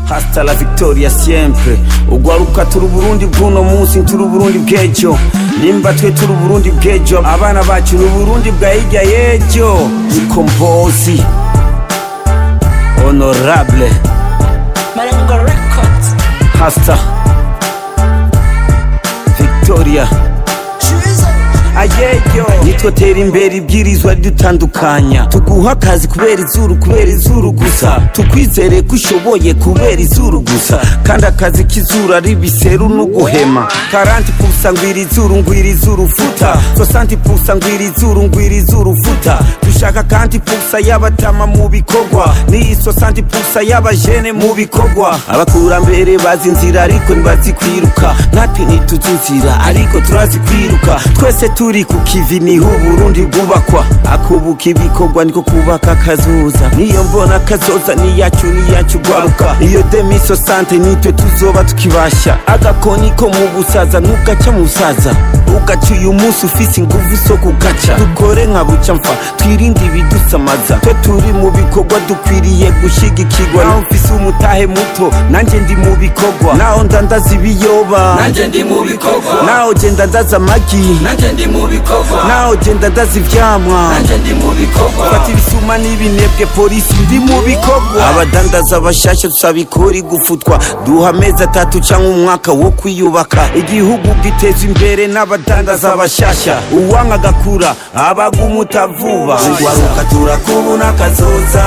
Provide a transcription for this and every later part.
hasta la victoria siempre ugwaruka turi uburundi bw'uno munsi turi uburundi bw'ejo nimba twe turi uburundi bw'ejo abana bacu ni uburundi bwa hirya y'ejo ikombozi honorable Marengo Records. hasta victoria ayeyo nitwo tera imbere ibwirizwa ridutandukanya tuguha akazi kubera izuru kubera izuru gusa tukwizere ko ushoboye kubera izuru gusa kandi akazi k'izuru ari biseru n'uguhema karanti pusa ngwira izuru ngwira izuru futa sosanti pusa ngwira izuru ngwira izuru futa dushaka kandi pusa y'abatama mu bikorwa n'iyi sosanti pusa y'abajene mu bikorwa abakurambere bazi inzira ariko ntibazi kwiruka natwe ntituzi inzira ariko turazi kwiruka twese turi ku kivi niho uburundi bwubakwa akubuka ibikorwa niko kubaka akazoza niyo mbona akazoza niyacu niyacu gwaruka iyo demiso sante nitwe tuzoba tukibasha agakoni ko mu busaza ntugaca mu busaza ugaca uyu munsi ufise inguvu zo kugaca dukore nka buca mfa twirinde ibidusamaza twe turi mu bikorwa dukwiriye gushigikirwa naho mfise umutahe muto nanjye ndi mu bikorwa naho ndandaza ibiyoba Nanje ndi mu bikorwa naho genda ndaza amagi Nanje ndi mu bikorwa naho genda ndaza ivyamwa Nanje ndi mu bikorwa fata ibisuma n'ibinebwe polisi ndi mu bikorwa abadandaza bashasha dusaba ikori gufutwa duha amezi atatu cyangwa umwaka wo kwiyubaka igihugu giteza imbere n'abadandaza bashasha uwanka agakura abagumuta vuba Ugwaruka turakubuna kazoza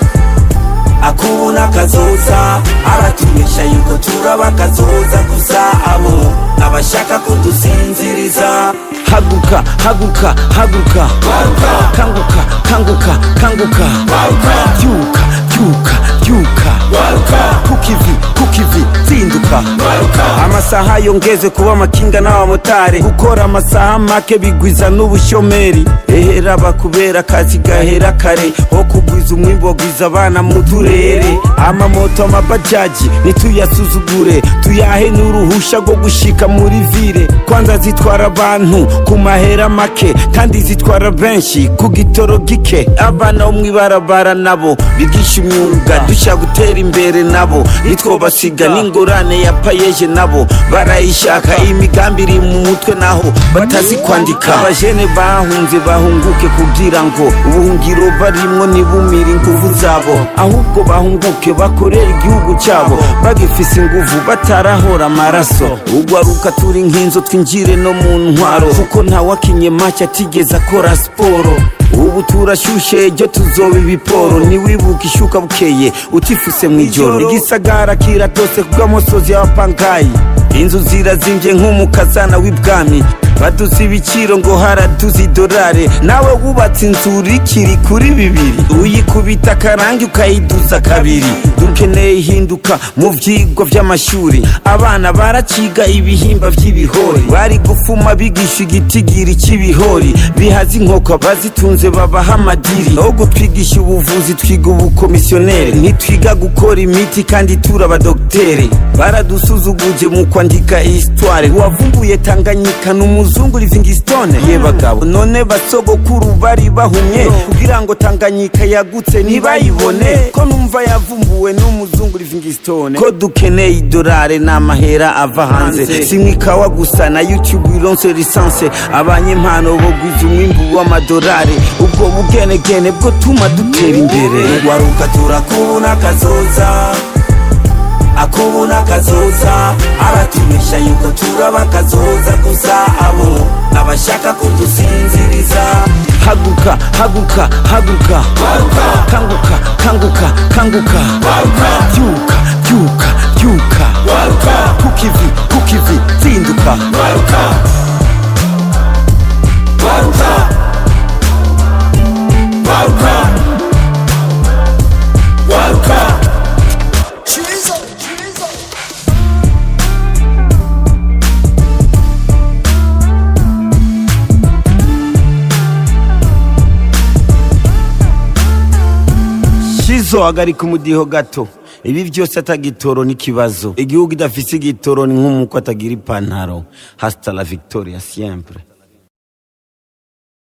akubuna kazoza aratumisha yuko turaba kazoza gusa abo abashaka kudusinziriza haguka haguka haguka Gwaruka kanguka kanguka kanguka Gwaruka byuka byuka byuka Gwaruka kukivi kukivi zinduka Gwaruka amasaha yongeze kuba amakinga n'abamotari gukora amasaha make bigwiza n'ubushomeri ehera bakubera akazi gahera kare ho kugwiza umwimbo wagwiza abana mu turere amamoto amabajaji ntituyasuzugure tuyahe n'uruhusha rwo gushika muri vire kwanza zitwara abantu ku mahera make kandi zitwara benshi ku gitoro gike abana bo mw'ibarabara nabo bigisha imyuga dushaka gutera imbere nabo nitwobasiga n'ingorane ya payeje nabo barayishaka imigambi iri mu mutwe naho batazi kwandika abajene bahunze bahunguke kugira ngo ubuhungiro barimwo ntibumire inguvu zabo ahubwo bahunguke bakorera igihugu cyabo bagifise inguvu batarahora amaraso ugwaruka turi nk'inzo twinjire no mu ntwaro kuko ntawakinye make atigeze akora siporo ubu turashushe ejo tuzoba ibiporo ntiwibuke ishuka bukeye utifuse mu ijoro igisagara kiratose kubw'amosozi y'abapangayi inzu zirazimvye nk'umukazana w'ibwami baduza ibiciro ngo haraduza idolare nawe wubatse inzu rikiri kuri bibiri uyikubita akarangi ukayiduza kabiri dukeneye ihinduka mu vyigwa vy'amashuri abana baraciga ibihimba vy'ibihori bari gufuma bigisha igitigiri c'ibihori bihaza inkoko bazitunze babaha amadiri no gutwigisha ubuvuzi twiga ubukomisiyoneri ntitwiga gukora imiti kandi turi abadogiteri baradusuzuguje mu kwandika histoire wavumbuye tanganyika n'umuzungu livingstone ye bagabo none basogokuru bari bahumye kugira ngo tanganyika yagutse ntibayibone ko numva yavumbuwe n'umuzungu livingstone ko dukeneye idolare n'amahera ava hanze simwe ikawa gusa na youtube ironse lisanse abanyempano bogwiza umwimbu w'amadolari ubwo bugenegene bwo tuma dutera imbere Ugwaruka turakubuna kazoza akubuna kazoza aratumisha yuko turaba kazoza gusa abo abashaka kudusinziriza haguka haguka haguka Gwaruka kanguka kanguka kanguka Gwaruka byuka byuka byuka Gwaruka kukivi kukivi zinduka Gwaruka Gwaruka Gwaruka Gwaruka shizo hagarika umudiho gato ibi byose atagitoro n'ikibazo igihugu idafise igitoro ni nk'umuko atagira ipantaro hasta la victoria siempre